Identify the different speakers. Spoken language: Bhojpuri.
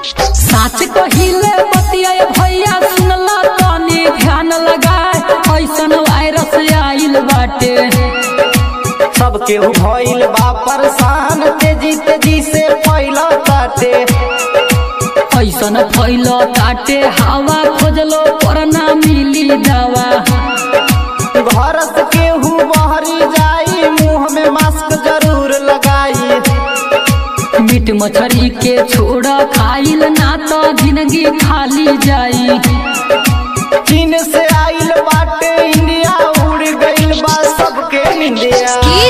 Speaker 1: साच कहिले बतिया भैया सुनला तनी ध्यान लगाए ऐसन वायरस आइल बाटे
Speaker 2: सब केहू भइल बा परेशान तेजी तेजी से फैला ताटे
Speaker 1: ऐसन फैल ताटे हवा खोजलो पर ना मिली दवा
Speaker 2: घर से केहू बहरी जाई मुंह में मास्क जरूर लगाई
Speaker 1: मीट मछली के छोड़ खाइल ना तो जिंदगी खाली जाई
Speaker 2: चीन से आइल बाटे इंडिया उड़ गइल बा सबके इंडिया